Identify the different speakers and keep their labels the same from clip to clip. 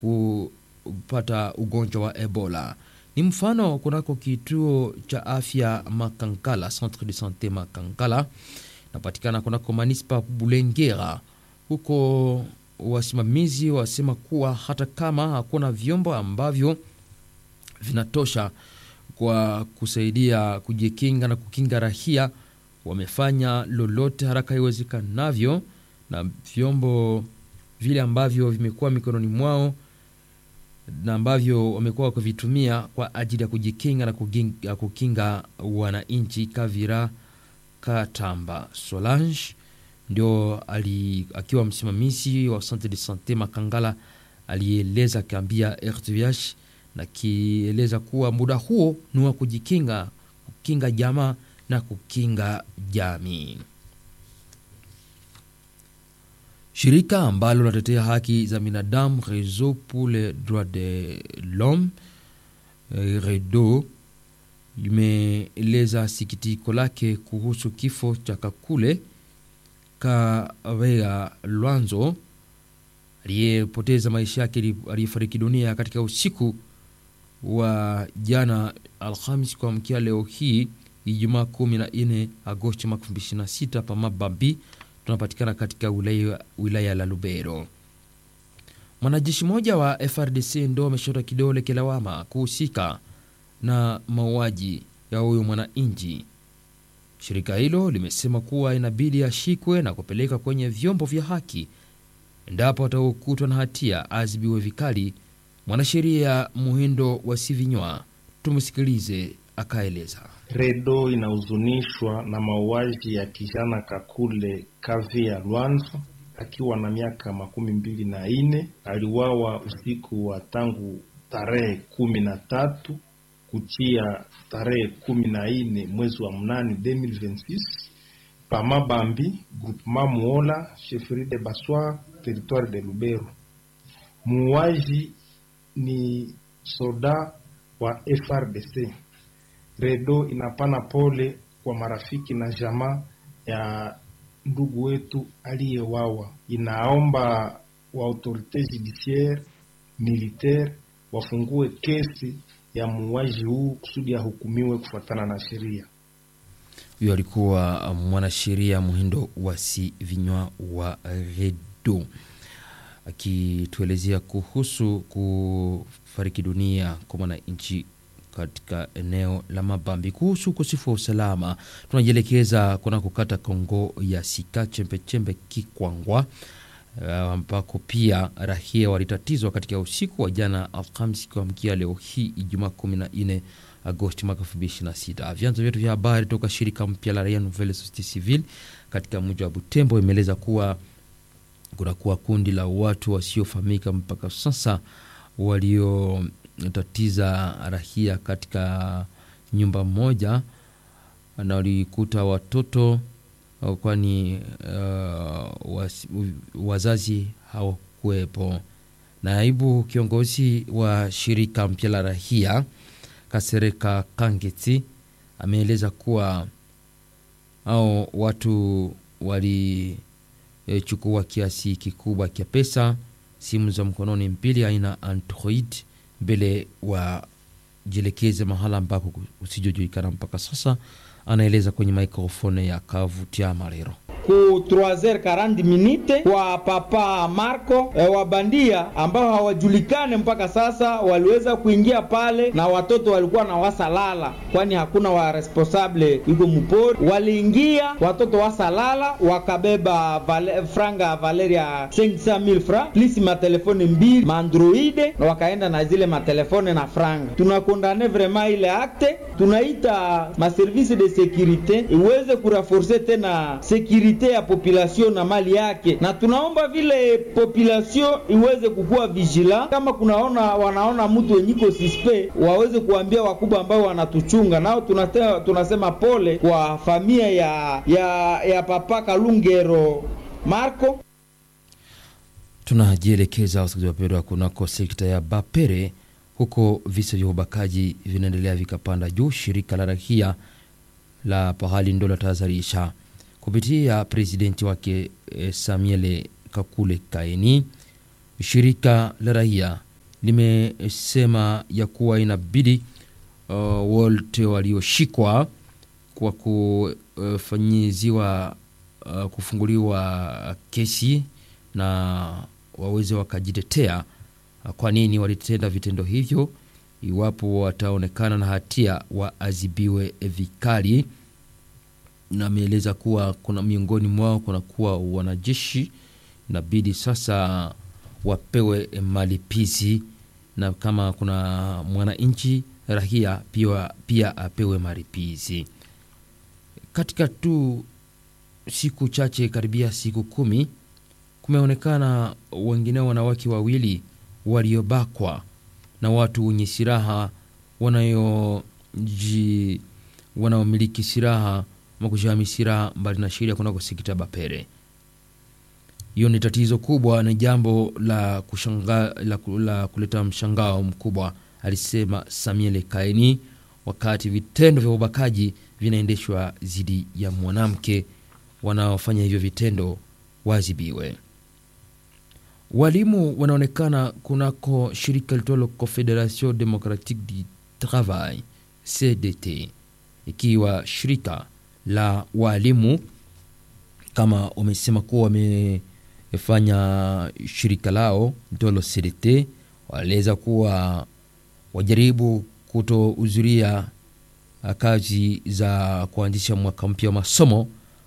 Speaker 1: kupata ugonjwa wa Ebola. Ni mfano kunako kituo cha afya Makankala, Centre de Sante Makankala, napatikana kunako manispa Bulengera. Huko wasimamizi wasema kuwa hata kama hakuna vyombo ambavyo vinatosha kwa kusaidia kujikinga na kukinga rahia, wamefanya lolote haraka iwezekanavyo, na vyombo vile ambavyo vimekuwa mikononi mwao na ambavyo wamekuwa wakivitumia kwa ajili ya kujikinga na kukinga, kukinga wananchi. Kavira Katamba Solange ndio ali, akiwa msimamizi wa Centre de Sante Makangala alieleza akiambia RTVH na kieleza kuwa muda huo ni wa kujikinga, kukinga jamaa na kukinga jamii. Shirika ambalo linatetea haki za binadamu Réseau pour les droits de l'homme REDO limeeleza sikitiko lake kuhusu kifo cha Kakule Kavea Lwanzo aliyepoteza maisha yake, aliyefariki dunia katika usiku wa jana Alhamis kuamkia leo hii Ijumaa 14 Agosti mwaka 2026 pa Mabambi tunapatikana katika wilaya, wilaya la Lubero. Mwanajeshi mmoja wa FRDC ndo ameshota kidole kilawama kuhusika na mauaji ya huyo mwananchi. Shirika hilo limesema kuwa inabidi ashikwe na kupeleka kwenye vyombo vya haki endapo ataokutwa na hatia azibiwe vikali. Mwanasheria Muhindo wa Sivinywa, tumsikilize akaeleza.
Speaker 2: Redo inahuzunishwa na mauaji ya kijana Kakule Kavia Lwanzo akiwa na miaka makumi mbili na nne. Aliwawa usiku wa tangu tarehe kumi na tatu kuchia tarehe kumi na nne mwezi wa mnane 2026 pa Mabambi groupement Muola chefferie de Baswa territoire de Lubero. Muuaji ni soda wa FRDC. Redo inapana pole kwa marafiki na jamaa ya ndugu wetu aliyewawa. Inaomba wa autorite judiciaire militaire wafungue kesi ya muuaji huu kusudi ahukumiwe kufuatana na sheria.
Speaker 1: Huyo alikuwa mwanasheria Muhindo wa si vinywa wa Redo akituelezea kuhusu kufariki dunia kwa mwananchi katika eneo la Mabambi. Kuhusu ukosefu wa usalama, tunajielekeza kuna kukata Kongo ya Sika Chembechembe Kikwangwa ambako uh, pia rahia walitatizwa katika usiku wa jana Alhamisi kuamkia leo hii Ijumaa 14 Agosti mwaka 2026. Vyanzo vyetu vya habari toka shirika mpya la Raia Nouvelle Societe Civile katika mji wa Butembo imeeleza kuwa kunakuwa kundi la watu wasiofahamika mpaka sasa waliotatiza rahia katika nyumba moja na walikuta watoto kwani uh, was, wazazi hawakuwepo. Naibu kiongozi wa shirika mpya la rahia Kasereka Kangeti ameeleza kuwa au watu walichukua e, kiasi kikubwa cha pesa, simu za mkononi mbili aina Android mbele wajielekeze mahala ambako usijojulikana mpaka sasa. Anaeleza kwenye mikrofoni ya Kavutia Marero
Speaker 3: ku 3h40 minute kwa papa Marco e, wabandia ambao hawajulikane mpaka sasa waliweza kuingia pale, na watoto walikuwa na wasalala, kwani hakuna wa responsable iko mupori. Waliingia watoto wasalala, wakabeba vale, franga Valeria 500000 francs plus matelefone mbili maandroide, na wakaenda na zile matelefone na franga. Tunakondane vraiment ile akte, tunaita maservice de securite iweze kuraforce tena securite ya population na mali yake, na tunaomba vile population iweze kukuwa vigila. Kama kunaona wanaona mtu wenyiko sispe, waweze kuambia wakubwa ambao wanatuchunga nao. Tunasema, tunasema pole kwa familia ya, ya, ya papa Kalungero Marco.
Speaker 1: Tunajielekeza wasikilizaji wapendwa, kunako sekta ya Bapere huko visa vya ubakaji vinaendelea vikapanda juu. Shirika la rahia la pahali ndo latahadharisha kupitia presidenti wake eh, Samuel Kakule Kaini, shirika la raia limesema ya kuwa inabidi uh, wote walioshikwa kwa kufanyiziwa uh, kufunguliwa kesi na waweze wakajitetea uh, kwa nini walitenda vitendo hivyo. Iwapo wataonekana na hatia waadhibiwe vikali, na ameeleza kuwa kuna miongoni mwao kunakuwa wanajeshi, inabidi sasa wapewe malipizi, na kama kuna mwananchi rahia pia, pia apewe malipizi. Katika tu siku chache karibia siku kumi, kumeonekana wengineo wanawake wawili waliobakwa na watu wenye silaha wanayoji wanaomiliki silaha makujami silaha mbali na sheria kunako sekta Bapere. Hiyo ni tatizo kubwa, ni jambo la, kushanga, la, la kuleta mshangao mkubwa, alisema Samuel Kaini, wakati vitendo vya ubakaji vinaendeshwa dhidi ya mwanamke. Wanaofanya hivyo vitendo wazibiwe. Walimu wanaonekana kunako shirika litolo Confederation Democratique du Travail CDT, ikiwa shirika la walimu kama wamesema kuwa wamefanya shirika lao litolo CDT, waeleza kuwa wajaribu kutohudhuria kazi za kuanzisha mwaka mpya wa masomo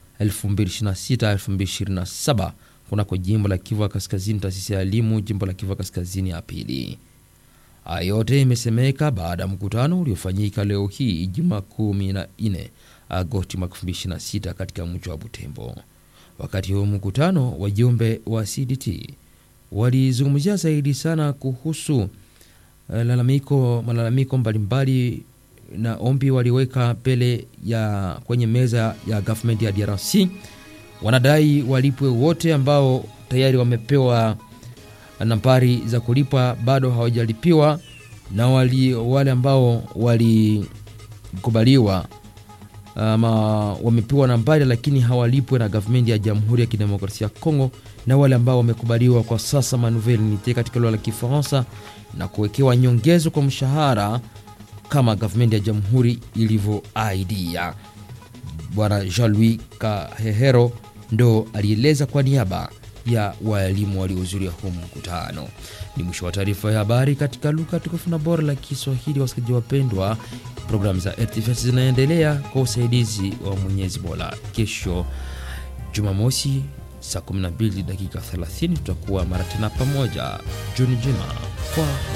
Speaker 1: 2026 2027 kunako jimbo la Kivu Kaskazini, taasisi ya elimu jimbo la Kivu Kaskazini ya pili. Haya yote imesemeka baada ya mkutano uliofanyika leo hii Ijumaa 14 Agosti 2026 katika mji wa Butembo. Wakati huo mkutano, wajumbe wa CDT walizungumzia zaidi sana kuhusu lalamiko malalamiko mbalimbali na ombi waliweka mbele ya kwenye meza ya government ya DRC. Wanadai walipwe wote ambao tayari wamepewa nambari za kulipwa bado hawajalipiwa, na wali, wale ambao walikubaliwa ama wamepewa nambari lakini hawalipwe na government ya Jamhuri ya Kidemokrasia ya Kongo, na wale ambao wamekubaliwa kwa sasa manouvelle unite katika lugha la Kifaransa na kuwekewa nyongezo kwa mshahara kama government ya jamhuri ilivyoaidia. Bwana Jean-Louis Kahehero ndo alieleza kwa niaba ya walimu waliohudhuria huu mkutano. Ni mwisho wa taarifa ya habari katika lugha tukufu na bora la Kiswahili. Wasikilizaji wapendwa, programu za RTFS zinaendelea kwa usaidizi wa Mwenyezi Mola. Kesho Jumamosi saa 12 dakika 30 tutakuwa mara tena pamoja. Juni njema kwa